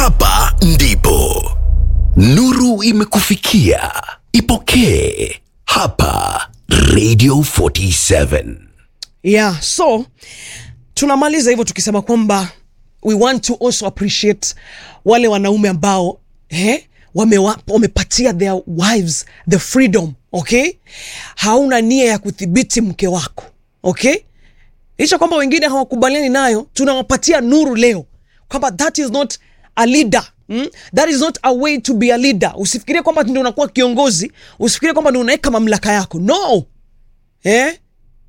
hapa ndipo nuru imekufikia ipokee hapa radio 47 yeah so tunamaliza hivyo tukisema kwamba we want to also appreciate wale wanaume ambao eh, wamewa- wamepatia their wives the freedom okay hauna nia ya kudhibiti mke wako okay licha kwamba wengine hawakubaliani nayo tunawapatia nuru leo kwamba that is not a leader Mm? that is not a way to be a leader usifikirie kwamba ndio unakuwa kiongozi usifikirie kwamba ndio unaweka mamlaka yako no eh?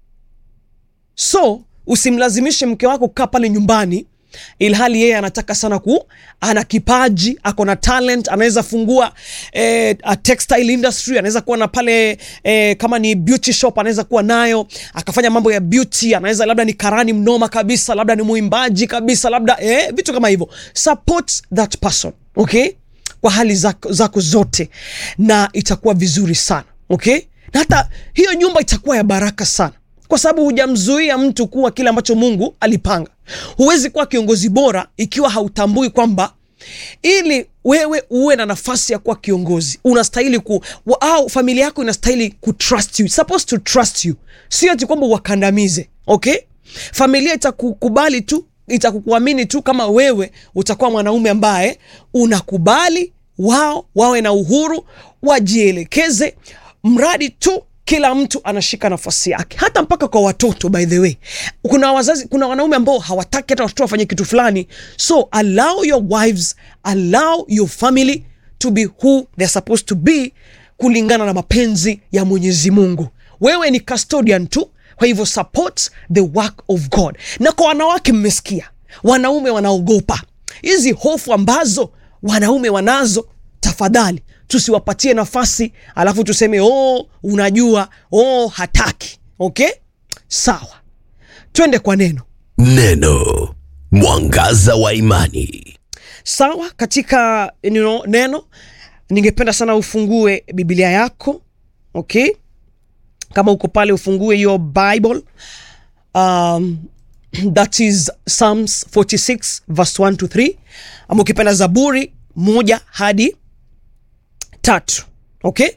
so usimlazimishe mke wako kukaa pale nyumbani ilhali yeye anataka sana ku ana kipaji ako na talent anaweza fungua eh, a textile industry anaweza kuwa na pale eh, kama ni beauty shop anaweza kuwa nayo akafanya mambo ya beauty anaweza labda ni karani mnoma kabisa labda ni mwimbaji kabisa labda eh, vitu kama hivyo support that person okay kwa hali zako, zako zote na itakuwa vizuri sana okay na hata hiyo nyumba itakuwa ya baraka sana kwa sababu hujamzuia mtu kuwa kile ambacho mungu alipanga huwezi kuwa kiongozi bora ikiwa hautambui kwamba ili wewe uwe na nafasi ya kuwa kiongozi unastahili ku wa- au familia yako inastahili kutrust you It's supposed to trust you sio ati kwamba uwakandamize okay familia itakukubali tu itakukuamini tu kama wewe utakuwa mwanaume ambaye unakubali wao wawe na uhuru wajielekeze mradi tu kila mtu anashika nafasi yake hata mpaka kwa watoto by the way kuna wazazi kuna wanaume ambao hawataki hata watoto wafanye kitu fulani so allow your wives allow your family to be who they're supposed to be kulingana na mapenzi ya mwenyezi mungu wewe ni custodian tu kwa hivyo support the work of god na kwa wanawake mmesikia wanaume wanaogopa hizi hofu ambazo wanaume wanazo tafadhali tusiwapatie nafasi alafu tuseme oh unajua oh hataki okay sawa twende kwa neno neno mwangaza wa imani sawa katika you know, neno ningependa sana ufungue biblia yako okay kama uko pale ufungue hiyo bible um, that is psalms 46 verse 1 to 3 ama ukipenda zaburi moja hadi tatu okay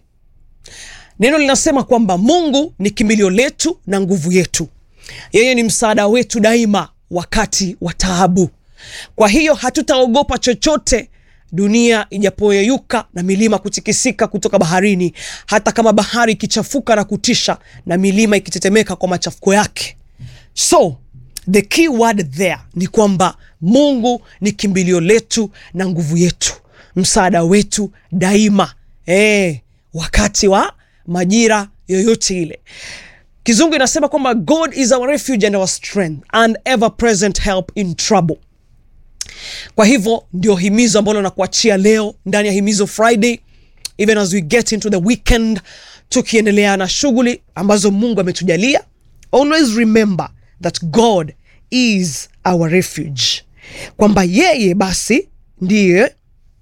neno linasema kwamba mungu ni kimbilio letu na nguvu yetu yeye ni msaada wetu daima wakati wa taabu kwa hiyo hatutaogopa chochote dunia ijapoyeyuka na milima kutikisika kutoka baharini hata kama bahari ikichafuka na kutisha na milima ikitetemeka kwa machafuko yake so the key word there ni kwamba mungu ni kimbilio letu na nguvu yetu msaada wetu daima e, wakati wa majira yoyote ile kizungu inasema kwamba god is our refuge and our strength and ever present help in trouble kwa hivyo ndio himizo ambalo nakuachia leo ndani ya himizo friday even as we get into the weekend tukiendelea na shughuli ambazo mungu ametujalia always remember that god is our refuge kwamba yeye basi ndiye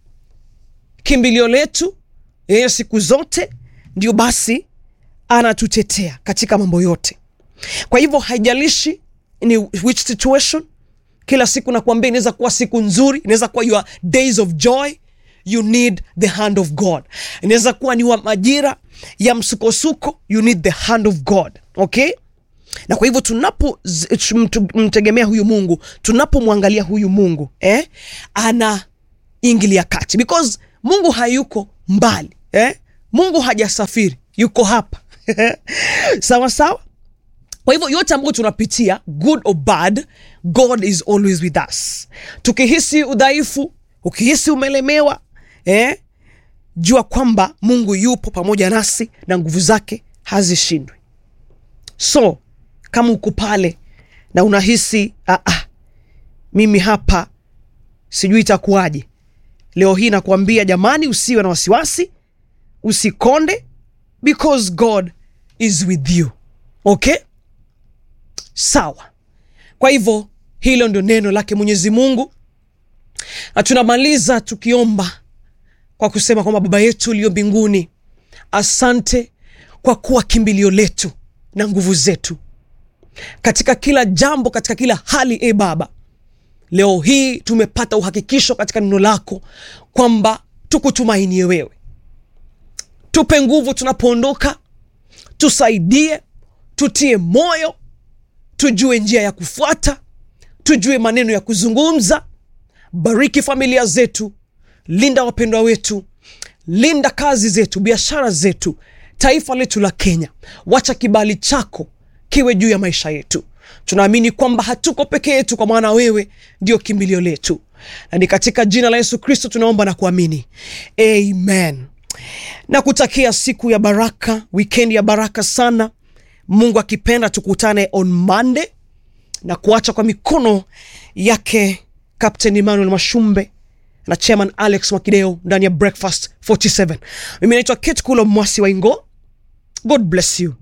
kimbilio letu yeye siku zote ndio basi anatutetea katika mambo yote kwa hivyo haijalishi ni which situation kila siku nakuambia inaweza kuwa siku nzuri inaweza kuwa your days of joy you need the hand of god inaweza kuwa ni wa majira ya msukosuko you need the hand of god okay na kwa hivyo tunapomtegemea huyu mungu tunapomwangalia huyu mungu eh, anaingilia kati because mungu hayuko mbali eh? mungu hajasafiri yuko hapa sawa sawa kwa hivyo yote ambayo tunapitia good or bad god is always with us tukihisi udhaifu ukihisi umelemewa eh, jua kwamba mungu yupo pamoja nasi na nguvu zake hazishindwi so kama uko pale na unahisi ah, ah, mimi hapa sijui itakuwaje leo hii nakuambia jamani usiwe na wasiwasi usikonde because god is with you okay sawa kwa hivyo hilo ndio neno lake mwenyezi mungu na tunamaliza tukiomba kwa kusema kwamba baba yetu uliyo mbinguni asante kwa kuwa kimbilio letu na nguvu zetu katika kila jambo katika kila hali e baba leo hii tumepata uhakikisho katika neno lako kwamba tukutumainie wewe tupe nguvu tunapoondoka tusaidie tutie moyo tujue njia ya kufuata tujue maneno ya kuzungumza bariki familia zetu linda wapendwa wetu linda kazi zetu biashara zetu taifa letu la kenya wacha kibali chako kiwe juu ya maisha yetu tunaamini kwamba hatuko peke yetu kwa maana wewe ndio kimbilio letu na ni katika jina la yesu kristo tunaomba na kuamini amen na kutakia siku ya baraka wikendi ya baraka sana mungu akipenda tukutane on monday na kuacha kwa mikono yake captain emmanuel mashumbe na chairman alex mwakideo ndani ya breakfast 47 mimi naitwa kate kulo mwasi wa ingo god bless you